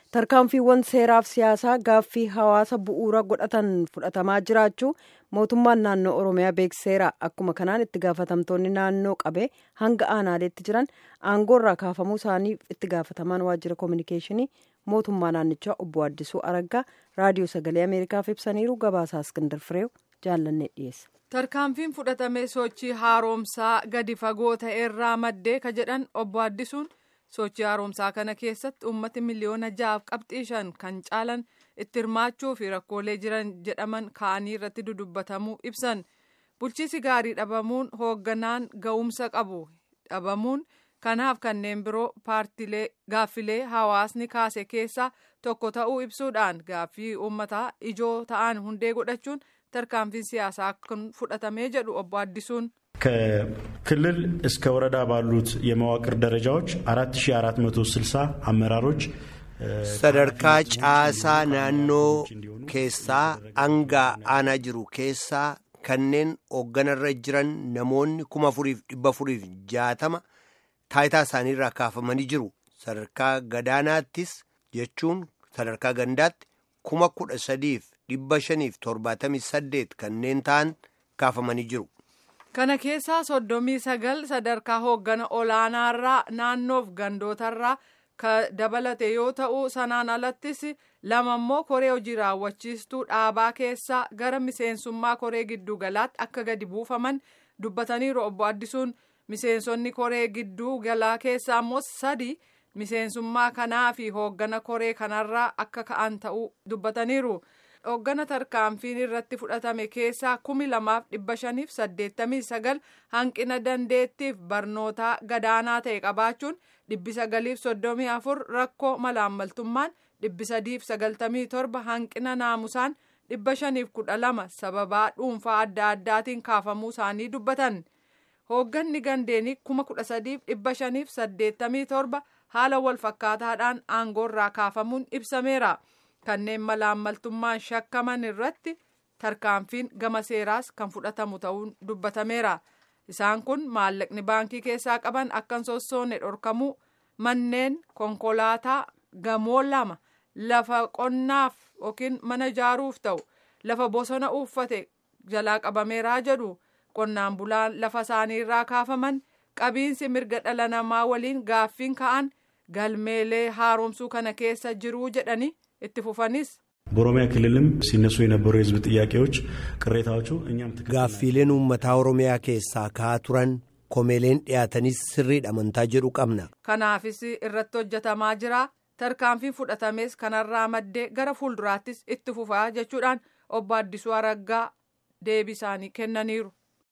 tarkaanfiiwwan seeraaf siyaasaa gaaffii hawaasa bu'uura godhatan fudhatamaa jiraachuu mootummaan naannoo oromiyaa beekseera akkuma kanaan itti gaafatamtoonni naannoo qabee hanga aanaaleetti jiran aangoorraa kaafamuu isaaniif itti gaafatamaan waajjira koominikeeshinii mootummaa naannichaa obbo Addisuu Araggaa raadiyoo sagalee ameerikaaf ibsaniiru gabaasaa iskindar fireew jaallannee dhiyeessa. tarkaanfiin fudhatame sochii haaromsaa gadi fagoo ta'erraa maddee ka jedhan obbo Addisuun sochii haaromsaa kana keessatti uummati miliyoona ja'aaf qabxii shan kan caalan itti hirmaachuu fi rakkoolee jiran jedhaman ka'anii irratti dudubbatamuu ibsan bulchiisi gaarii dhabamuun hoogganaan ga'umsa qabu dhabamuun kanaaf kanneen biroo paartilee gaaffilee hawaasni kaase keessaa tokko ta'uu ibsuudhaan gaaffii uummataa ijoo ta'an hundee godhachuun tarkaanfiin siyaasaa kan fudhatamee jedhu obbo Addisuun. ከክልል እስከ ወረዳ ባሉት የመዋቅር ደረጃዎች 4460 አመራሮች sadarkaa caasaa naannoo keessaa hanga aanaa jiru keessaa kanneen hoogganarra jiran namoonni kuma furiif dhibba furiif jaatama taayitaa isaaniirraa kaafamanii jiru sadarkaa gadaanaattis jechuun sadarkaa gandaatti kuma kudha sadiif dhibba shaniif torbaatamii saddeet kanneen ta'an kaafamanii jiru. kana keessaa soddomii sagal sadarkaa hooggana olaanaarraa naannoof gandootarraa ka dabalate yoo ta'u sanaan alattis lama immoo koree hojii raawwachiistuu dhaabaa keessaa gara miseensummaa koree gidduu galaatti akka gadi buufaman dubbataniiru obbo Addisuun miseensonni koree gidduu galaa keessaa immoo sadi miseensummaa kanaa fi hooggana koree kanarraa akka ka'an ta'uu dubbataniiru. hooggana tarkaanfiin irratti fudhatame keessaa kumi lamaaf dhibba shaniif saddeettamii sagal hanqina dandeettiif barnootaa gadaanaa ta'e qabaachuun dhibbi sagaliif soddomii afur rakkoo malaammaltummaan dhibbi sadiif sagaltamii torba hanqina naamusaan dhibba shaniif kudha lama sababaa dhuunfaa adda addaatiin kaafamuu isaanii dubbatan hoogganni gandeenii kuma kudha sadiif dhibba shaniif saddeettamii torba haala wal fakkaataadhaan aangoorraa kaafamuun ibsameera. kanneen malaammaltummaan shakkaman irratti tarkaanfiin gama seeraas kan fudhatamu ta'uun dubbatameera isaan kun maallaqni baankii keessaa qaban akkan sossoone dhorkamuu manneen konkolaataa gamoo lama lafa qonnaaf yookiin mana ijaaruuf ta'u lafa bosona uffate jalaa qabameeraa jedhu qonnaan bulaan lafa isaaniirraa kaafaman qabiinsi mirga dhala namaa waliin gaaffiin ka'an galmeelee haaromsuu kana keessa jiruu jedhani. itti fufanis. በኦሮሚያ ክልልም ሲነሱ የነበሩ የህዝብ ጥያቄዎች ቅሬታዎቹ እኛም gaaffiileen uummataa oromiyaa keessaa ka'aa turan komeeleen dhiyaatanis sirriidha amantaa jedhu qabna. kanaafis irratti hojjetamaa jira tarkaanfiin fudhatames kanarraa maddee gara fuulduraattis itti fufaa jechuudhaan obbo Addisuu Araggaa deebii isaanii kennaniiru.